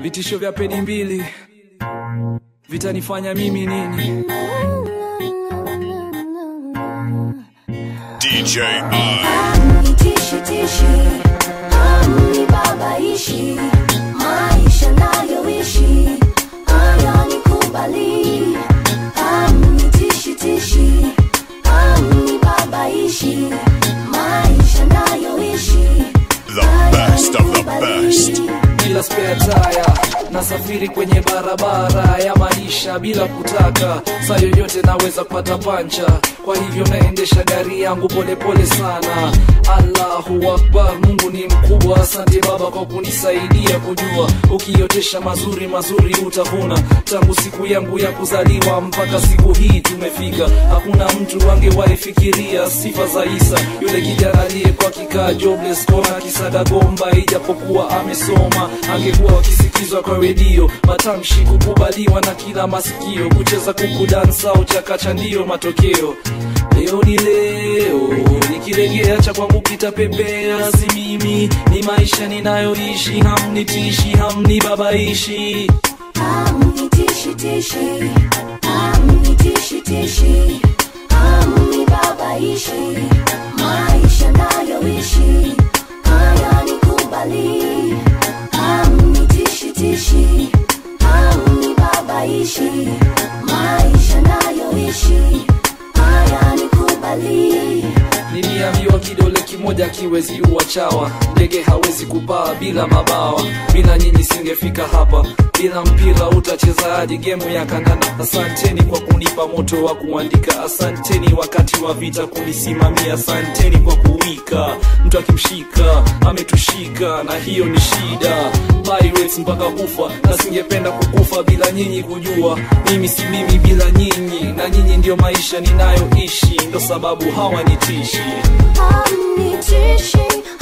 vitisho vya peni mbili vitanifanya mimi nini DJ I. Nitishi tishi, amni babaishi, maisha nayoishi, haya nikubali. Amnitishi tishi, amni babaishi, maisha nayoishi, The best of the best. bila spare tire nasafiri kwenye barabara ya maisha bila kutaka saa yoyote naweza kupata pancha kwa hivyo naendesha gari yangu polepole sana allahu akbar mungu ni mkubwa asante baba kwa kunisaidia kujua ukiotesha mazuri mazuri utavuna tangu siku yangu ya kuzaliwa mpaka siku hii tumefika hakuna mtu angewahi fikiria sifa za isa yule kijana aliyekuwa kikaa jobless kona kisaga gomba ijapokuwa amesoma angekuwa akisikizwa kwa redio matamshi kukubaliwa na kila masikio kucheza kuku dansa au chakacha ndiyo matokeo leo ni leo nikilegea cha kwangu kitapepea si mimi ni maisha ninayoishi hamnitishi hamnibabaishi amnitishi tishi, amnitishi tishi, amni babaishi, maisha nayoishi, haya nikubali. Amnitishi tishi, amni babaishi, maisha nayoishi, haya nikubali. niliambiwa kidole kimoja kiwezi uwa chawa ndege hawezi kupaa bila mabawa bila nyinyi singefika hapa bila mpira utachezaji gemu ya kandanda asanteni kwa kunipa moto wa kuandika asanteni wakati wa vita kunisimamia asanteni kwa kuwika mtu akimshika ametushika na hiyo ni shida Pirates mpaka kufa na singependa kukufa bila nyinyi kujua mimi si mimi bila nyinyi na nyinyi ndio maisha ninayoishi ndo sababu hawanitishi Hamnitishi,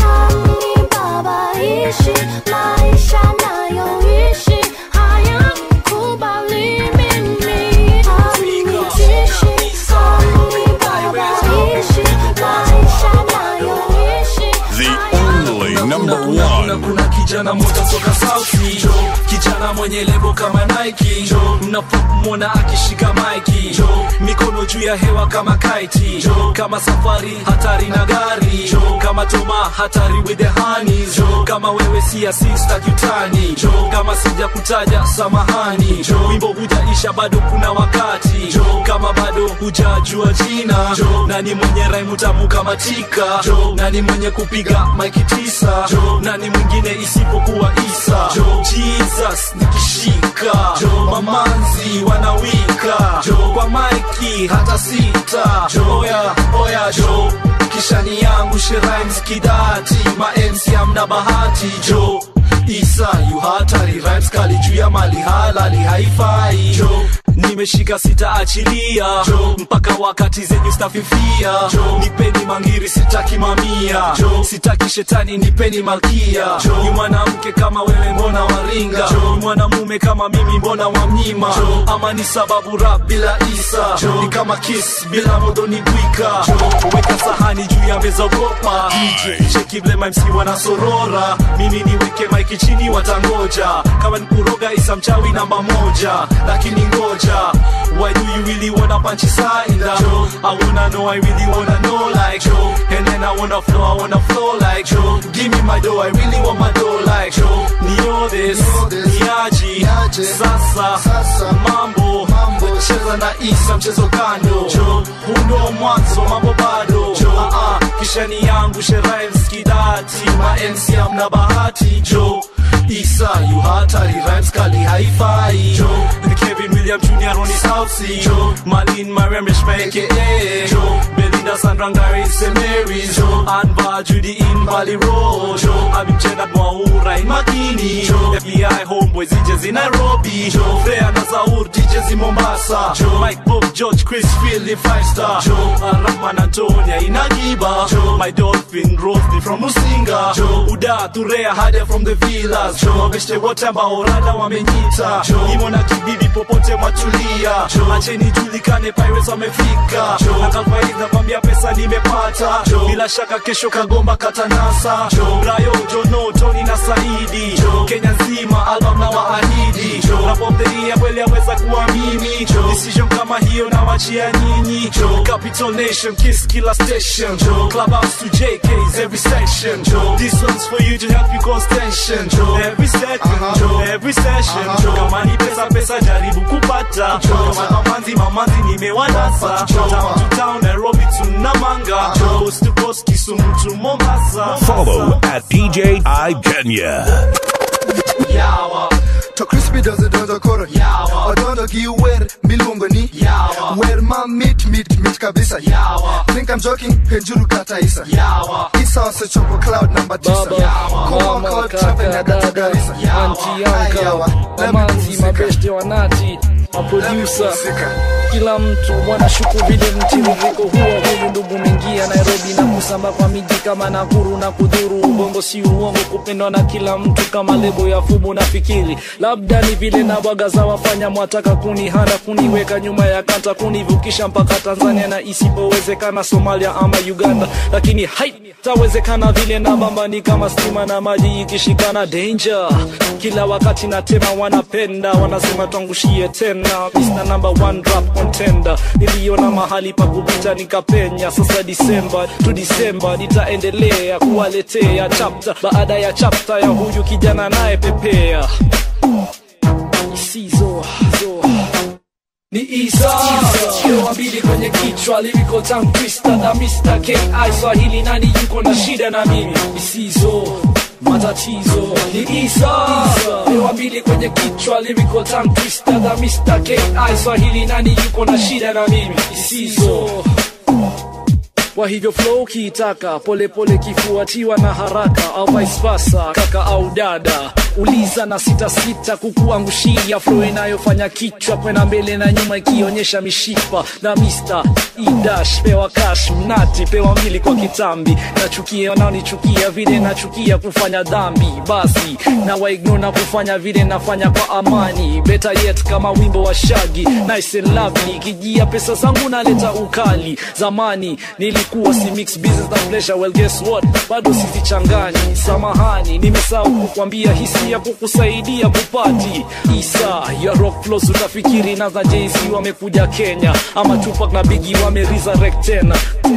hamnibabaishi, maisha nayoishi, hayanikubali mimi. Hamnitishi, hamnibabaishi, maisha nayoishi, The only number kuna, one. kuna kijana moja toka sauti jo kijana mwenye lebo kama Nike jo mnapomwona akishika maiki jo mikono juu ya hewa kama kaiti jo kama safari hatari na gari jo kama toma hatari with the honeys jo kama wewe si asista kitani jo kama sija kutaja samahani jo wimbo hujaisha bado kuna wakati jo kama bado hujajua jina jo nani mwenye raimu tamu kama tika jo nani mwenye kupiga maiki tisa jo nani mwingine isipokuwa isa jo jesus nikishika jo mamanzi wanawika jo kwa maiki hata sita jo oya oya jo kishani yangu sherimes kidati ma MC amna bahati jo isa yu hatari rhymes kali juu ya mali halali haifai jo nimeshika sitaachilia jo mpaka wakati zenyu stafifia jo nipeni mangiri sitaki mamia jo sitaki shetani nipeni malkia jo ni mwanamke kama wewe mbona waringa jo ni mwanamume kama mimi mbona wamnyima jo ama ni sababu rap bila isa jo ni kama kiss bila modo ni bwika jo weka sahani juu ya meza ogopa DJ cheki vile MC wanasorora mimi niweke maiki chini watangoja kama ni kuroga isa mchawi namba moja lakini ngoja why do you really wanna punch inside Joe? I wanna know I really wanna know like Joe and then I wanna flow I wanna flow like Joe give me my dough I really want my dough like Joe nio this niaji sasa mambo cheza na isa mchezo kando Joe huu ndo mwanzo mambo bado Joe ah ah kishani yangu sherimes kidati ma MC amna bahati Joe Isa yu hatari rhymes kali haifai Joe ni Kevin William Jr. on his house Joe Malin Mariam Reshmeke Joe Belinda Sandra Ngari St. Mary's Joe Anba Judy in Valley Road Joe Abim Chenat Mwaura in Makini Joe FBI Homeboys DJs in Nairobi Joe Freya na Zaur DJs in Mombasa Joe Mike Bob George Chris Phil in Five Star Joe Rahman Antonia in Agiba Joe My Dolphin Rosny from Musinga Joe Uda Turea Hade from the Villas Joe Wabeshte wote ambao rada wamenyita Joe Imo na kibibi popote mwatulia Joe Acheni julikane Pirates wamefika Joe Na kalfaiz nakwambia pesa nimepata Joe Bila shaka kesho kagomba katanasa Joe Brayo Jono Tony na Saidi Joe Kenya nzima album na nawaahidi napomdheria kweli aweza kuwa mimi decision kama hiyo nawachia nyinyi capital nation kiss kila station clubhouse to jks every section this one's for you to help you cause tension every second every session kama ni pesa pesa jaribu kupata kama mamanzi mamanzi nimewanasa town to town nairobi tunamanga coast to coast kisumu to mombasa Follow at DJ I Kenya. yawa To crispy does it does a koro Yawa. Odondo gi wer miluongo ni Yawa. Wer ma mit mit mit kabisa Yawa. Think I'm joking penjuru kata Isa yawa Isa wasechopo cloud number tisa Baba, Come on mama, call kaka, trapping na dada, katugarisa anti, Ayawa. uncle, Let me mamanzi, pumzika. mabeste, wanati, Let me maproducer pumzika. kila mtu wanashuku vile mtiririko huo huyu ndugu mengia nairobi na kusamba kwa miji kama nakuru na kudhuru ubongo si uongo kupendwa na kila mtu kama lebo ya fubu na fikiri labda ni vile na bwaga za wafanya mwataka kunihanda kuniweka nyuma ya kanta kunivukisha mpaka tanzania na isipowezekana somalia ama uganda lakini haitawezekana vile na bamba ni kama stima na maji ikishikana danger kila wakati natema wanapenda wanasema twangushie tena Mr. number one rap contender niliona mahali pa kupita nikapenya sasa disemba tu disemba nitaendelea kuwaletea chapta baada ya chapta ya huyu kijana naye pepea isizo zo ni Isa Kiwa mbili kwenye kichwa lyrical tongue twister na Mr. K.I. Swahili nani yuko na shida na mimi isizo matatizo ni Isa Kiwa mbili kwenye kichwa lyrical tongue twister na Mr. K.I. Swahili nani yuko na shida na mimi isizo kwa hivyo flow kiitaka polepole kifuatiwa na haraka au vice versa kaka au dada uliza na sita sita kukuangushia flow inayofanya kichwa kwenda mbele na nyuma ikionyesha mishipa na Mr. Idash pewa cash mnati pewa mbili kwa kitambi nachukia wanaonichukia vile nachukia kufanya dhambi basi na waignore na kufanya vile nafanya kwa amani better yet kama wimbo wa shagi nice and lovely kijia pesa zangu naleta ukali zamani nilikuwa si mix business na pleasure well guess what bado sizichanganyi samahani nimesahau kukwambia hisia kukusaidia kupati isa ya rock flows utafikiri na za jz wamekuja kenya ama tupak na bigi wame resurrect tena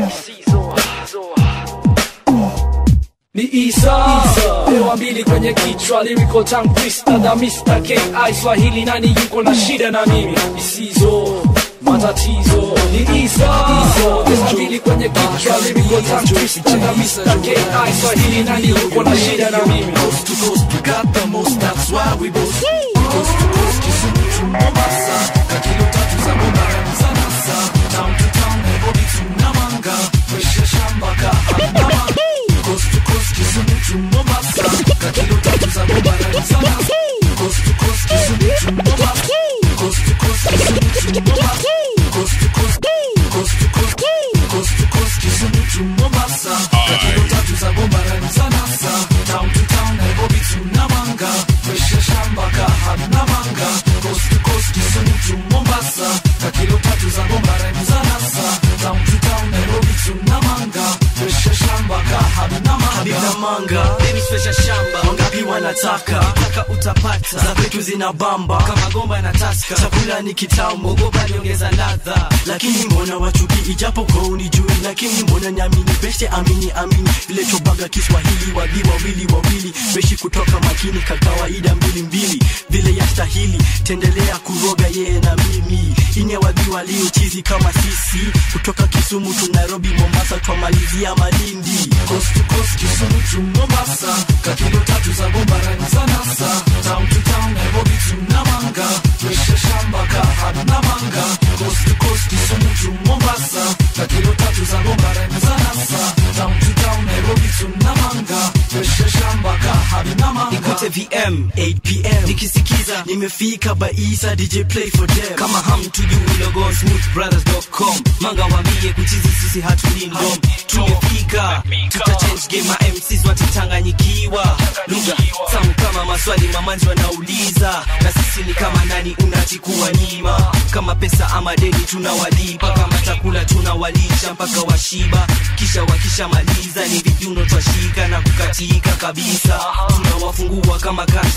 ni Isa, pewa mbili kwenye kichwa lyrical tongue twister the Mr. K.I. Swahili nani yuko na shida na mimi isizo matatizo ni Isa, pewa mbili kwenye kichwa lyrical tongue twister the Mr. K.I. Swahili nani yuko na shida na mimi coast to coast, we got the most, that's why we boast. Coast to coast, Kisumu to Mombasa, kakilo tatu za Mombasa za nasa, town to town, Nairobi to Namanga, fresh ya shamba ka Hamdama. Coast to coast, Kisumu to Mombasa, kakilo tatu za Mombasa za nasa, coast to coast, Kisumu to Mombasa, coast to coast, Kisumu to Mombasa, coast to coast, coast to coast, coast to coast, Kisumu to Mombasa, kakilo tatu za Mombasa za nasa, town to town, Nairobi to Namanga, fresh ya shamba ka Hamdamanga, coast to coast, Kisumu to Mombasa, kakilo tatu za Mombasa za nasa, town to town, Nairobi to Namanga, fresh ya shamba ka Hamdamanga. Habinamanga Deni special shamba Wangapi wanataka Taka utapata Za kwetu zina bamba Kama gomba na taska Chakula ni kitamu Ogopa niongeza ladha Lakini mbona wachuki Ijapo kwa unijui Lakini mbona niamini Beshe amini amini Vile chobaga Kiswahili Wadhi wawili wawili Beshi kutoka makini Kakawaida mbili mbili Vile yastahili Tendelea kuroga yeye na mimi Inye wadhi waliochizi kama sisi Kutoka Kisumu tu Nairobi Mombasa Twamalizia Malindi coast to coast Kisumu to Mombasa kakilo tatu za bombarani za nasa town to town Nairobi to Namanga fresh shamba ka hadi Namanga coast to coast Kisumu to Mombasa kakilo tatu za bombarani za nasa town to town Nairobi to Namanga fresh shamba ka hadi Namanga Nikute VM 8pm nikisikiza nimefika baisa DJ play for them kama hamtujui logo smoothbrothers.com manga wambie kuchizi sisi hatulindom tumefika tuta change game ma MCs watachanganyikiwa lugha tamu kama maswali mamanzi wanauliza na sisi ni kama nani unachikuwa nyima kama pesa ama deni tunawalipa kama chakula tunawalisha mpaka washiba kisha wakishamaliza ni vijuno twashika na kukatika kabisa tunawafungua kama kazi tatu za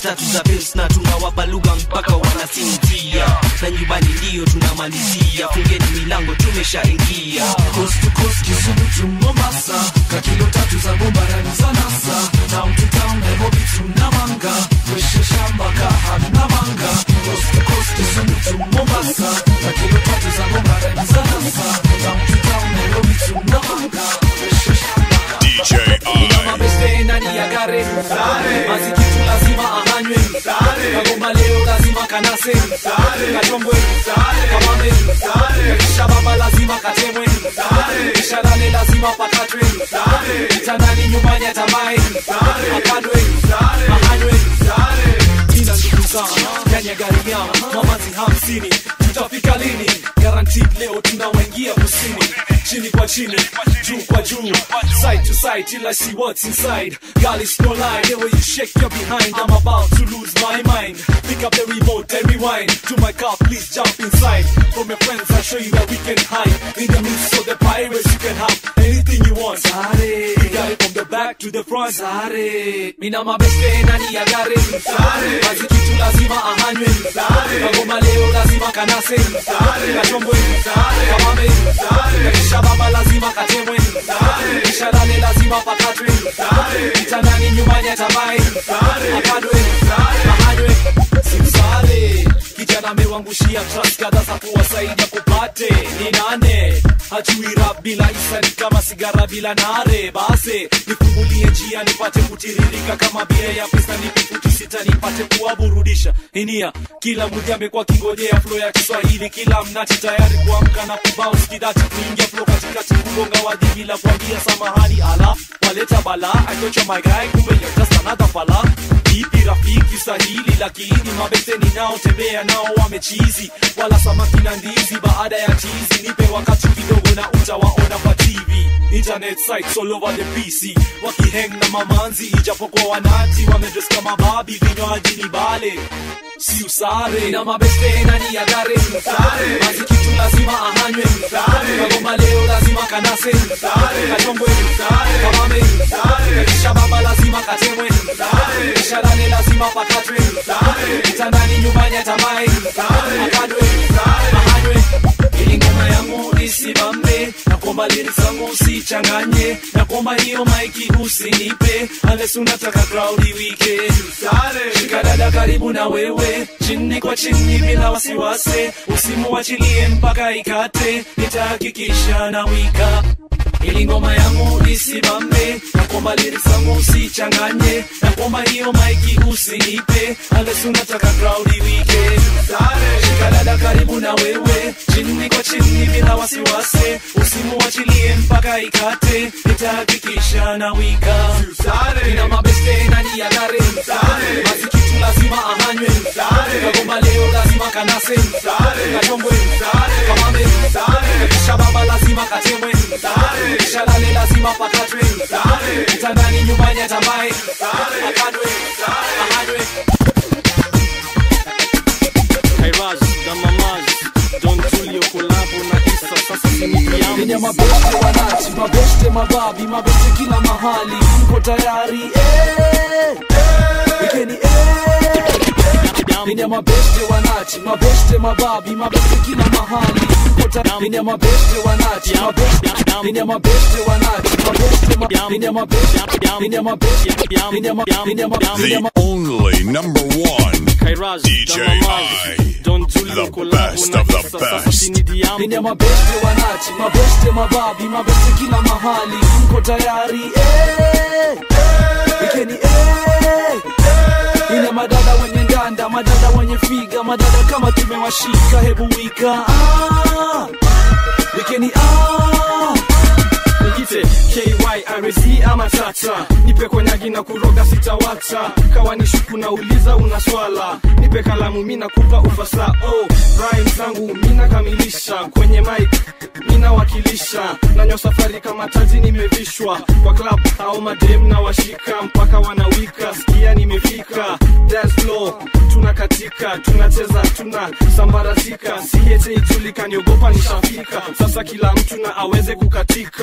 pills na tunawapa lugha mpaka wanasinzia na nyumbani ndio tunamalizia fungeni milango tumeshaingia Coast to coast, Kisumu to Mombasa Kakilo tatu za bomba rani za NASA Town to town, Nairobi to Namanga Weshe shamba kahana manga Coast to coast, Kisumu to Mombasa Kakilo tatu za bomba rani za NASA Town to town, Nairobi to Namanga Weshe shamba DJ Ina I. mabeste ndani ya gare mazikitu lazima ahanywe kagomba leo lazima kanase kachongwe kamame kisha baba lazima katemwe kisha lale lazima pakatwe kitandani nyumbani atamae akadwe ahanywe ina ndugu zangu ndani ya gari yao mamazi hamsini tutafika lini guaranteed leo tunawaingia kusini chini kwa chini juu kwa juu side to side till I see what's inside girl it's no lie the way you shake your behind I'm about to lose my mind pick up the remote and rewind to my car please jump inside from your friends I'll show you that we can hide in the midst of the pirates you can have anything you want Sare we got it from the back to the front Sare mina mabeste ndani ya gari Sare basi kitu lazima ahanywe Sare kagoma leo lazima kanase Sare kachombwe Sare kamame Sare kisha baba lazima katemwe Sare kisha lale lazima pakatwe Sare kitandani nyumbani atamae Sare akadwe Sare ahanywe simsare kijana amewangushia trust kadha za kuwasaidia kupate ni nane hajui rap bila isa ni kama sigara bila nare base nifungulie njia nipate kutiririka kama bia ya pesa nipe futi sita nipate kuwaburudisha inia kila mmoja amekuwa kingojea flo ya kiswahili kila mnati tayari kuamka na kubounce kidati kuingia flo katikati kugonga waji bila kuambia samahani ala waleta bala achocha my guy kumbe you're just another fala ipi rafiki sahili lakini mabete ninaotembea nao wamechizi wala samaki na ndizi baada ya chizi nipe wakati kidogo na utawaona kwa tv internet sites all over the pc wakiheng na mamanzi ijapokuwa wanati wamedres kama babi vinywaji ni bale si usare na mabeste ndani ya gare sare basi kitu lazima ahanywe sare kagoma leo lazima kanase sare kachongwe sare kamame sare kisha baba lazima katemwe sare kisha lale lazima pakatwe sare kitandani nyumbani atamae sare akadwe sare ahanywe ili ngoma yangu isimame na kwamba lyrics zangu usichanganye na kwamba hiyo maiki usinipe unless unataka crowd iwike shika dada karibu na wewe chini kwa chini bila wasiwasi usimuachilie mpaka ikate nitahakikisha na wika ili ngoma yangu isimame na kwamba lyrics zangu usichanganye na kwamba hiyo maiki usinipe unless unataka crowd iwike shika dada karibu na wewe chini kwa chini bila wasiwasi usimuachilie mpaka ikate nitahakikisha na wika ina mabeste ndani ya gari basi kitu lazima ahanywe kagomba leo lazima kanase kachombwe kamame kisha baba lazima katemwe kisha lale lazima pakatwe kitandani nyumbani atamae akadwe ahanywe Kairaz, Damamaz, Don Julio Kolabo na Isa sasa sinikiamu Kenya mabeste wanati, mabeste mababi, mabeste kila mahali, mko tayari eh, wikeni eh. Kenya mabeste wanati, mabeste mababi, mabeste kila mahali, mko tayari. Kenya mabeste wanati, mabeste, Kenya mabeste wanati, mabeste ma, Kenya mabeste, Kenya mabeste, Kenya ma, Kenya ma, Kenya ma. The only number one. Kairaz, DJ Damamaz, I. Don Julio The Kolabo best na of the Isa sasa best. sinikiamu Kenya mabeste wanati, mabeste mababi, mabeste kila mahali, mko tayari eh, wikeni eh. Ina madada wenye ndanda, madada wenye figa, madada kama tumewashika, hebu wika ah, wikeni ah. Nijite KYRZ ama tata Nipe konyagi na kuroga sitawata Kawa ni shuku na uliza una swala Nipe kalamu mina kupa ufasa oh, rhyme zangu mina kamilisha Kwenye mic mina wakilisha Nanyo safari kama taji nimevishwa Kwa club au madem na washika Mpaka wanawika sikia nimefika Dance floor tunakatika tunacheza tuna sambaratika siete ijulikani ogopa nishafika sasa kila mtu na aweze kukatika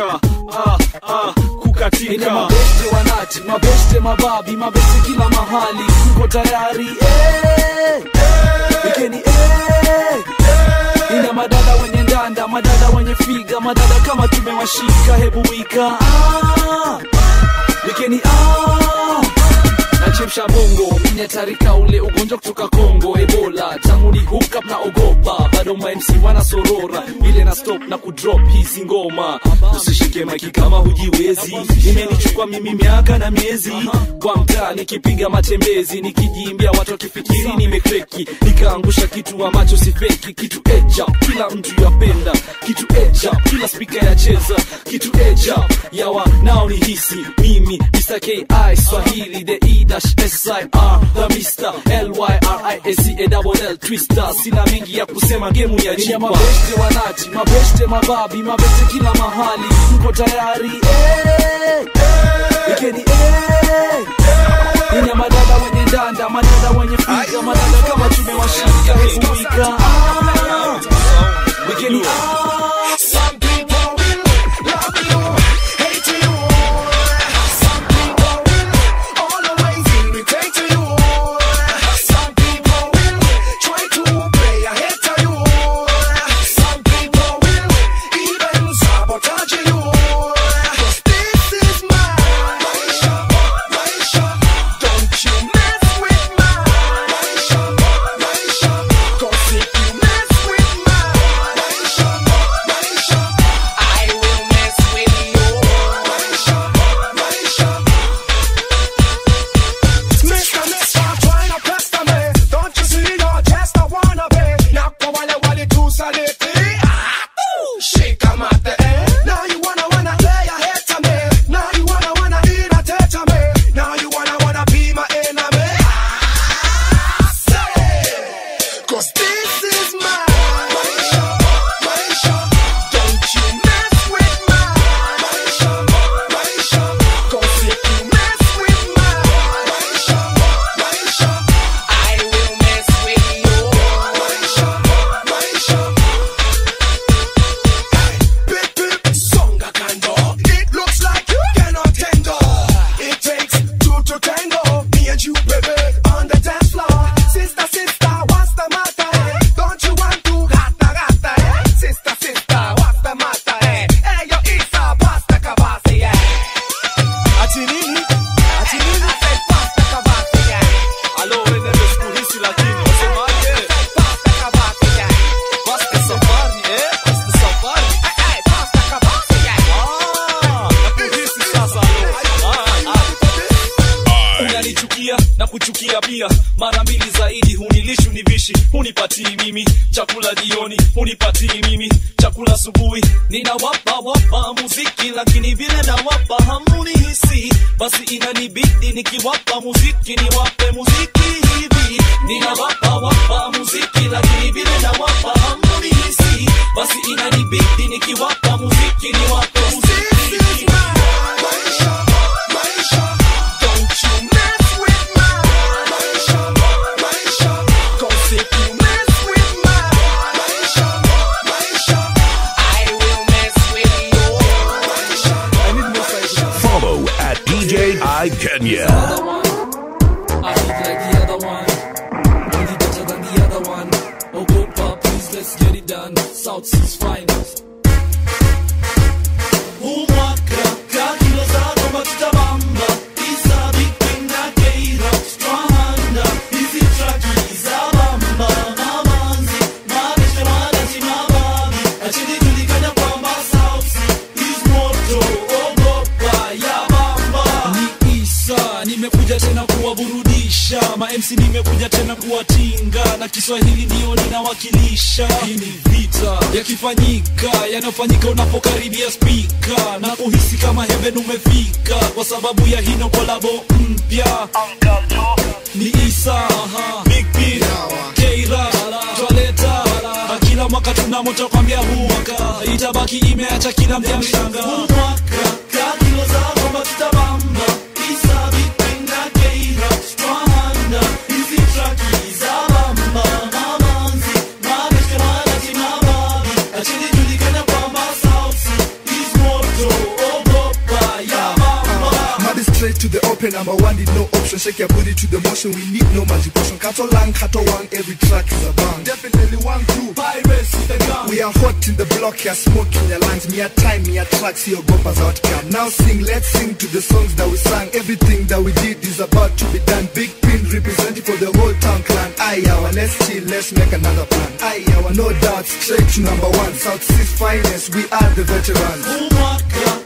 ah, ah, kukatika mabeste wanati mabeste mababi mabeste kila mahali mko tayari eh, wikeni eh, ina madada wenye ndanda madada wenye figa madada kama tumewashika hebu wika ah, wikeni ah, nachemsha bongo minyatarika ule ugonjwa kutoka kongo ebola tangu ni hookup na ogopa bado mamc wanasorora ile na stop na kudrop hizi ngoma usishike maiki kama hujiwezi imenichukua mimi miaka na miezi kwa mtaa nikipiga matembezi nikijiimbia watu wakifikiri nimekreki nikaangusha kitu ambacho si feki kitu eja kila mtu yapenda kitu eja kila spika yacheza kitu eja yawa nao ni hisi mimi Mr. ki swahili the e dash sir the Mr. lyric double l twister sina mengi ya kusema gemu ya jipa mabeste wanati mabeste mababi mabeste kila mahali mko tayari eh, ikeni eh, ina madada wenye ndanda madada wenye figa madada kama tumewashika hebu wika ah, wikeni ah, Some people will love you, hate you. Some people will always irritate to you. Some people will try to play a hit to you. Some people will even sabotage you. 'Cause this is my Maisha, Maisha. Don't you mess with my Maisha, Maisha. 'Cause if you mess with my Maisha, Maisha, I will mess with you. Maisha, Maisha. Mister, mister, try not pester me. Don't you see you're just a wannabe? Now go wale wale tu saliti. Ah, ooh, Shake 'em at the end. Now you wanna wanna play a hit to me. Now you wanna wanna irritate to me. Now you wanna wanna be my enemy. Ah, say, 'cause this is my Maisha, Maisha. Don't you mess with my Maisha, Maisha. 'Cause if you mess with my Maisha, Maisha, I will mess with you. Maisha, Maisha. Bip, bip, songa kando. It looks like you cannot handle. It takes two to tango. Me and you, baby, on the dance floor. Sister, sister, what's the matter? eh? Don't you want to gata, gata, eh? Sister, sister, what's the matter? eh? Hey, yo, Isa, pasta kabasi, yeah. ati nini ati nini I said pasta kabasi, yeah. alo wende sikuhisi lakini wasemaje Pasta kabasi, yeah. Pasta safari eh Pasta safari Hey, hey, pasta kabasi, yeah. ah nakuhisi sasa alo ah, ah. unanichukia na kuchukia pia mara mbili zaidi hunilishi univishi hunipatii mimi chakula jioni hunipatii mimi chakula asubuhi ninawapa wapa muziki lakini vile nawapa hamunihisi basi inanibidi nikiwapa muziki niwape muziki hivi ninawapa wapa muziki lakini vile nawapa hamunihisi basi inanibidi nikiwapa muziki niwape muziki This is hivi my Maisha, Maisha. Don't you mess with my Maisha, Maisha. 'Cause if you mess with my Maisha, Maisha, I will mess with you. Maisha. I need more size. Follow at DJ I Kenya. other one. I look like the other one. Only better than the other one. Oh, go, pop, please, let's get it done. South Seas finest. Umwaka, kakilo zako matutabamba. Isa, Big Queen na Keira, Strahanda. Hizi traki za bamba. Mamanzi, mabeshe, madachi, mababi. Acheni julikana kwamba South Sea is moto. Ogopa, ya bamba. Ni Isa, nimekuja tena kuwaburudisha ma MC nimekuja tena kuwatinga na Kiswahili ndio ninawakilisha. Hii ni vita yakifanyika, yanayofanyika unapokaribia spika na kuhisi kama heaven umefika, kwa sababu ya hino kolabo mpya ni Isa Big P Keira twaleta na kila mwaka tuna moto kwambia huu mwaka itabaki imeacha kila mja mshanga huu mwaka kakilo zako matutabamba Isa Big P na Keira Strahanda hizi traki za bamba mamanzi mabeshte manaji mababi achini julikana kwamba South Sea is moto shake your booty to the motion. We need no magic potion. Kato lang, kato one, every track is a bang. Definitely one crew. Pirates with the gun. We are hot in the block, here smoking your lungs. Me a time, me a tracks, your gopas outcome. Now sing, let's sing to the songs that we sang. Everything that we did is about to be done. Big pin representing for the whole town clan. Aye, our let's chill, let's make another plan. Aye, our no doubt, straight to number one. South Seas finest, we are the veterans.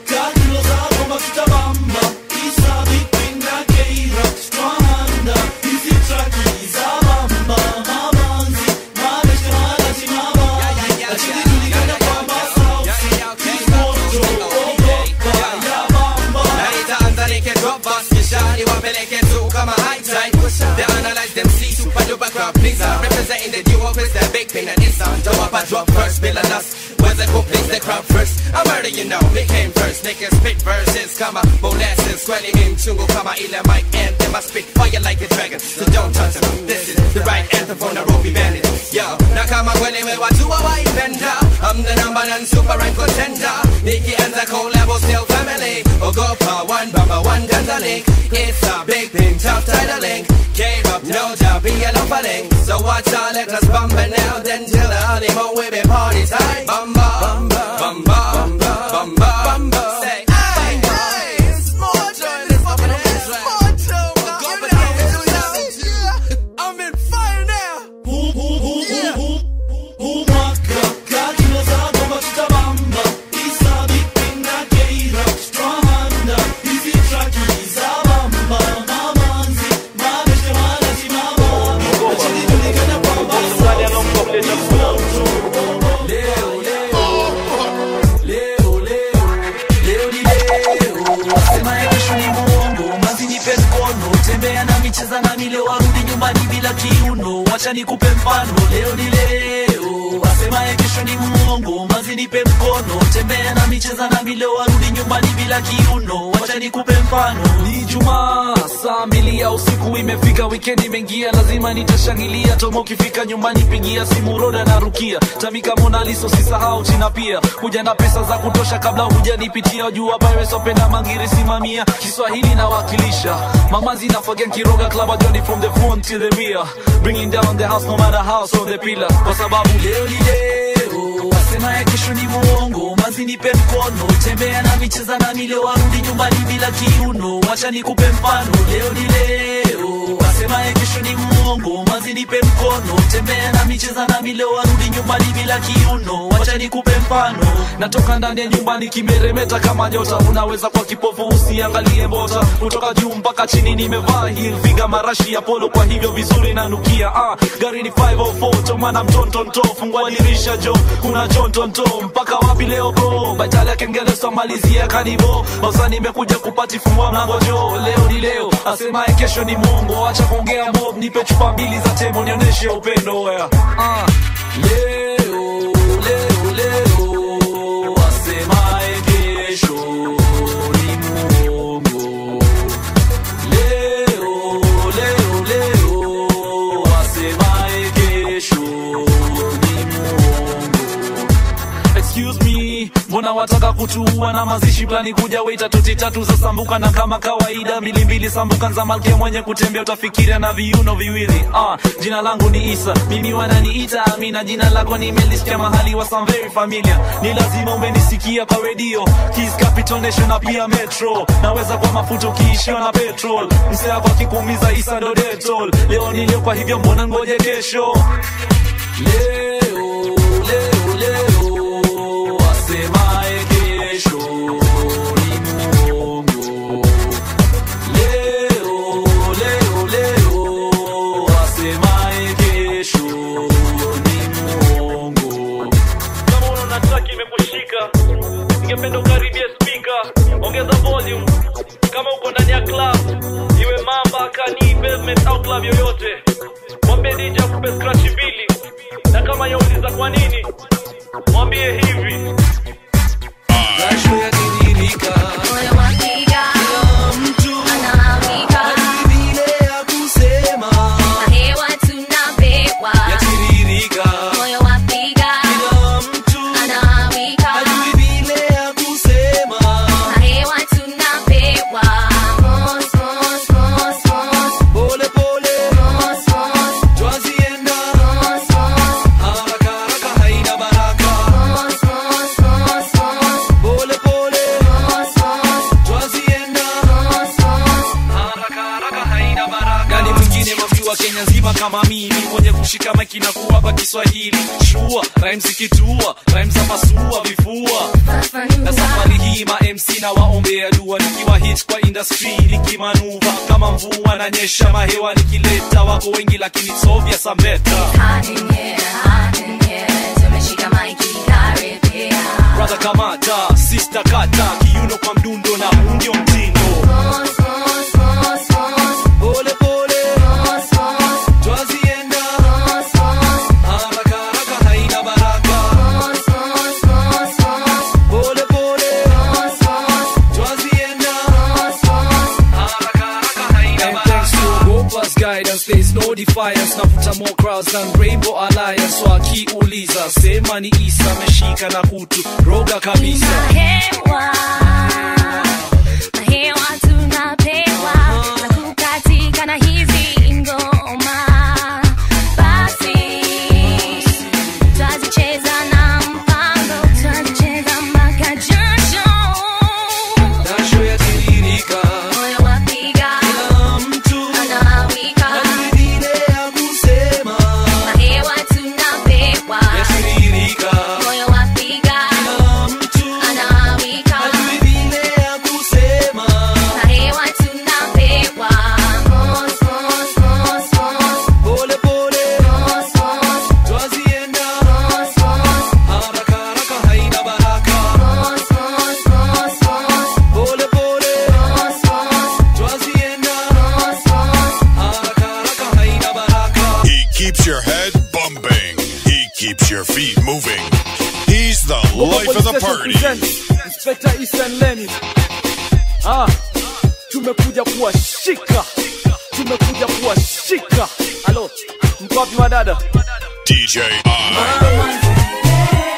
Naitaanza nikidrop bus kisha niwapeleke tu kama high tide They analyze them see super duper crap nigga Representing the duo with the big pin and it's on Top I drop first, bill and us Where's the cook place the crowd first I'm already you know, me came first Niggas spit verses kama molasses Swelling in chungo kama ile mic anthem I spit fire like a dragon So don't touch them This is the right anthem for Nairobi bandit Yo, na kama kweli we watu wa waipenda I'm the number one super rank contender Nikianza collabo still family Ogopa one baba one Tanzania It's a big thing, tough title link Came up, no job, be a link So watch out, let us bump it now Then till the honeymoon we be party time Bumba, bumba, bumba, bumba, bumba, bumba Say, hey, hey, it's more joy, let's up in here More joy, Ogopa, yeah, I'm in fire now Sema ya kesho ni muongo, mazi nipe mkono, tembea na micheza na mile warudi nyumbani bila kiuno, wacha nikupe mfano, leo ni leo. Asema ya kesho ni muongo, mazi nipe mkono, tembea na micheza na mile warudi nyumbani bila kiuno, wacha nikupe mfano. Ni Jumaa saa mbili ya usiku imefika, weekend imeingia, lazima nitashangilia. Tomo ukifika nyumbani, pigia simu Roda na Rukia, Tamika Mona Lisa, usisahau China pia, kuja na pesa za kutosha kabla hujanipitia. Jua Pirates wapenda mangiri, simamia Kiswahili nawakilisha, mamazi nafagia Kiroga club journey from the front to the rear, bringing down the house no matter how so the pillar, kwa sababu leo ni leo, wasema ya kesho ni muongo, mazi nipe mkono, tembea na micheza na mile warudi nyumbani bila kiuno, wacha nikupe mfano, leo ni leo, wasema ya kesho ni muongo, mazi nipe mkono, tembea na micheza na mile warudi nyumbani bila kiuno, wacha nikupe mfano, natoka ndani ya nyumbani kimeremeta kama nyota, unaweza kwa kipofu usiangalie mbota, kutoka juu mpaka chini nimevaa heel figa marashi ya polo, kwa hivyo vizuri nanukia. Ah, gari ni 504 tomana mtontonto, fungua dirisha jo, kuna chontonto mpaka wapi leo bro, batala kengele somalizia kanivo, basa nimekuja kupati fungua mlango jo, leo ni leo, asemaye kesho ni mongo, acha kuongea mob, nipe chupa mbili za temo nionyeshe upendo wea. Ah, leo leo leo, asemaye kesho ni mongo Leo, leo, leo, asemaye kesho ni muongo. Excuse me, mbona wataka kutuua na mazishi plani kuja weta toti tatu za sambuka na kama kawaida mbili mbili sambuka za malkia mwenye kutembea utafikiria na viuno viwili ah, jina langu ni Isa mimi wananiita Amina jina lako nimelisikia mahali wa some very familiar ni lazima umenisikia kwa redio Kiss Capital Nation na pia Metro naweza kwa mafuta ukiishiwa na petrol msea kwa kikuumiza Isa ndo detol leo ni leo kwa hivyo mbona ngoje kesho leo leo leo asemaye kesho ni muongo leo leo leo asemaye kesho ni muongo kama unaona track imekushika ningependa ukaribie spika ongeza volume kama uko ndani ya club iwe mamba kani pavement au club yoyote mwambie DJ akupe scratch mbili na kama yauliza kwa nini mwambie hivi jasho yatiririka Moyo wapiga, mtu anawika, vile ya kusema na hewa tunapewa. yatiririka Moyo wapiga, kila mtu anawika, hajui vile ya kusema na hewa tunapewa. Mos, mos, mos, mos, mimi mwenye kushika maiki na kuwapa kiswahili shua rhymes ikitua rhymes za pasua vifua na safari hii ma MC na waombea dua nikiwa hit kwa industry nikimanuva kama mvua na nyesha mahewa nikileta wako wengi lakini sovya sambeta brother kamata sister kata kiuno kwa mdundo na huu ndio mtindo pole pole twazienda haraka haraka haina baraka pole pole twazienda haraka haraka haina And thanks to Gopa's guidance, there's no defiance. Navuta more crowds than Rainbow Alliance. So akiuliza, sema ni Isa ameshika na kutu roga kabisa. Hewa, hewa tunapewa na kukatika na hizi ngoma. Basi twazicheza na mpango, twazicheza mpaka jasho. Jasho yatiririka, Moyo wapiga, kila mtu anawika. hajui vile ya kusema. Na hewa tunapewa, Yatiririka, moyo wapiga, kila mtu anawika. hajui vile ya kusema. Na hewa tunapewa, mos, mos, mos, mos, Pole pole mos, mos, twazienda, mos, mos. haraka haraka haina baraka. Pole pole twazienda, haraka haraka haina baraka. He keeps your head bumping. He keeps your feet moving. He's the life of the party. Inspector Eastern Lenny. Ah, tumekuja kuwashika, tumekuja kuwashika. Halo, mko wapi wadada? DJ I.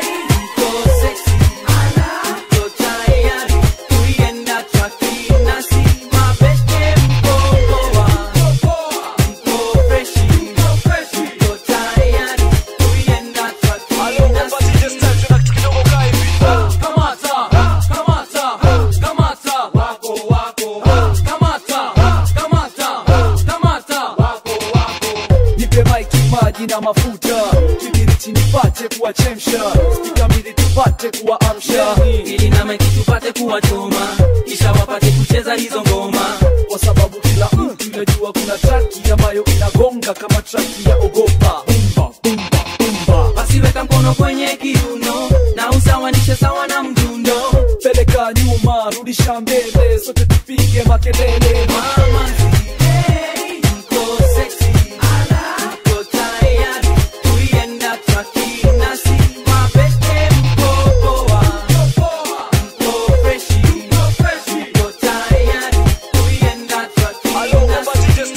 nipe maiki maji na mafuta kibiriti nipate kuwachemsha kikamili tupate kuwaamsha ili na maiki tupate kuwachoma kisha wapate kucheza hizo ngoma kwa sababu kila mtu inajua kuna traki ambayo inagonga kama traki ya ogopa bumba bumba bumba basi weka mkono kwenye kiuno na usawanishe sawa na mdundo peleka nyuma rudisha mbele sote tupige makelele Mama, hey, mko sexy. Mko tayari kuienda traki nasi mapete mko poa. Mko freshi. Mko tayari kuienda traki nasi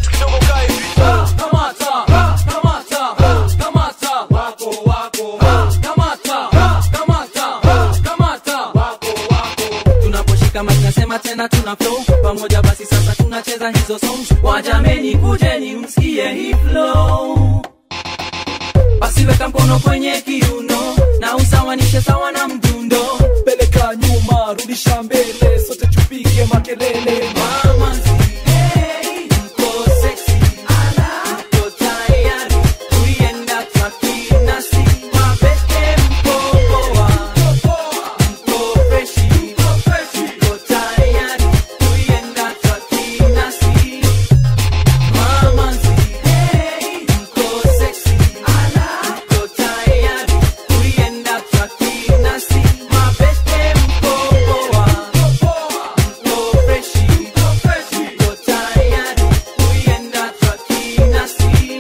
tunaposhika mic nasema tena tuna flow pamoja basi sasa tunacheza hizo songs wajameni kujeni msikie hii flow basi weka mkono kwenye kiuno na usawanishe sawa na mdundo peleka nyuma rudisha mbele sote tupige makelele Mama, hey, mko sexy. Mko tayari kuienda traki nasi mapete mko poa. Mko freshi. Mko tayari kuienda traki nasi Mama, hey, mko sexy. Mko tayari kuienda traki nasi mapete mko poa. Mko freshi. Mko tayari kuienda traki nasi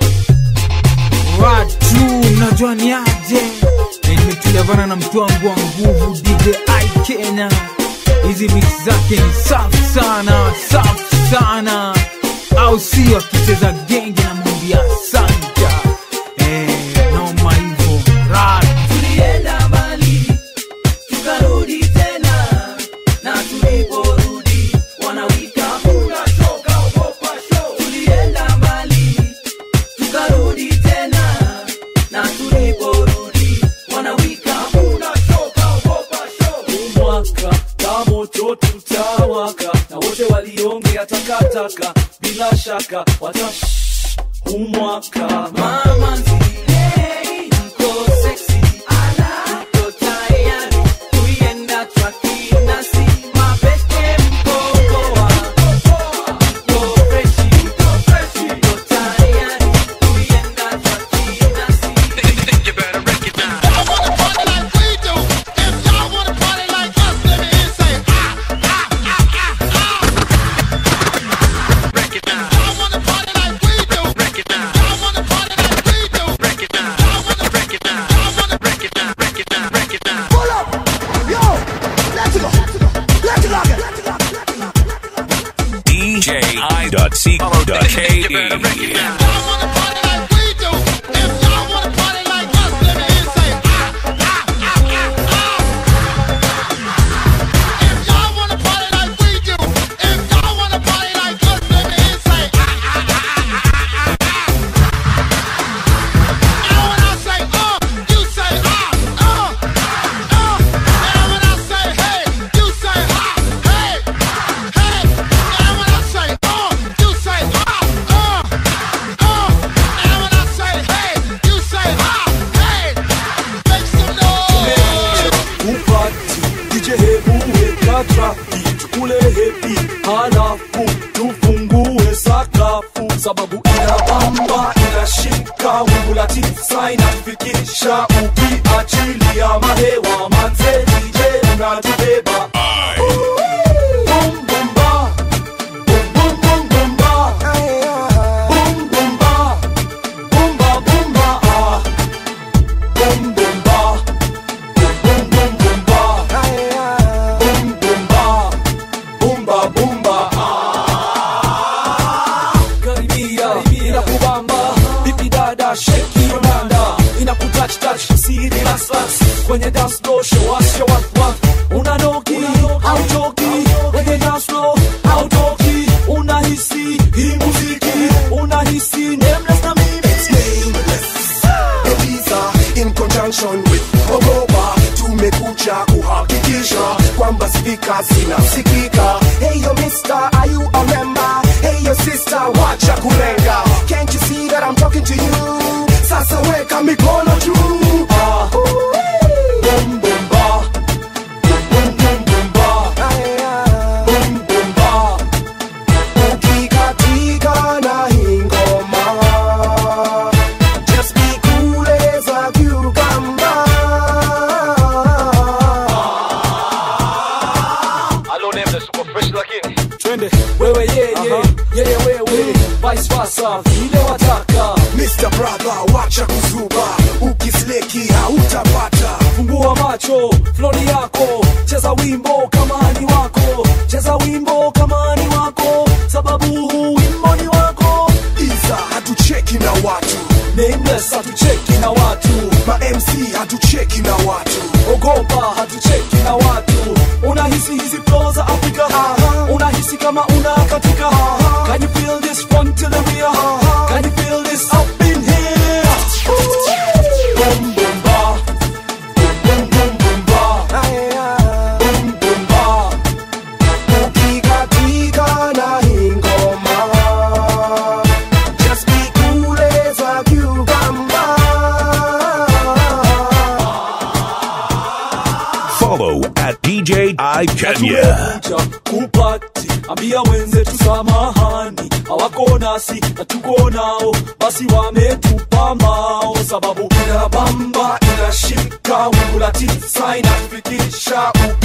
watu mnajua ni aje Na nimetulia bana na mtu wangu wa nguvu dj i kenya hizi mix zake ni safi sana safi sana au sio akicheza genge na mwambia santa eh, noma hivo rad tulienda mbali tukarudi tena na tuliporudi wanawika unachoka ogopa show tulienda mbali tukarudi tena na tuliporudi wanawika unachoka ogopa show mwaka kamoto tutawaka na wote waliongea takataka bila shaka wata umwaka Mama nzilei, mko sexy, ala, mko tayari, kuienda traki nasi, mabeste mko poa, mko freshi, mko tayari, kuienda traki nasi. DJ.c.ke. upati DJ hebu weka traki tukule hepi halafu tufungue sakafu sababu inabamba inashika wingu la tisa inafikisha ukiachilia mahewa manze DJ unatubeba Boom, boom, ba. Boom, boom, boom, boom, ba. Boom, boom, ba. Boom, ba, boom, ba, ah. Boom, boom, ba. Boom, boom, boom, ba. Boom, boom, ba. Boom, ba, boom, ba, ah. Karibia, inakubamba vipi dada sheki your nanda inakutouch touch siri las las kwenye dance floor show us your what what unanoki hautoki kwenye dance floor hautoki unahisi hii muziki unahisi nameless na mimi Eliza in conjunction with Ogopa tumekuja kuhakikisha kwamba spika zinasikika. Hey yo mister, are you a member? Hey yo sister, wacha kulenga. Can't you see that I'm talking to you? Sasa weka mikono juu. Ah. Boom, boom, ba. Boom, boom, boom, ba. Boom, boom, ba. Ukikatika na hii ngoma Just be cool as a cucumber twende wewe yeye yeye wewe vice versa vile wataka Mr. Brother, wacha kuzuba Ukisleki hautapata fungua macho flori yako cheza wimbo kama ni wako cheza wimbo kama ni wako sababu huu wimbo ni wako Iza hatucheki na watu nameless hatucheki na watu Ma MC hatucheki na watu ogopa hatucheki na watu unahisi hizi flow za afrika unahisi kama una katika can you feel this front to the rear can you feel this up in here boom boom ba boom boom boom ba boom boom ba Ukikatika na hii ngoma Just be cool as a cucumber Follow at DJ I Kenya. tumekuja kupati ambia wenzetu samahani hawako nasi na tuko nao basi wametupa mbao sababu inabamba inashika wingu la tisa inafikisha uki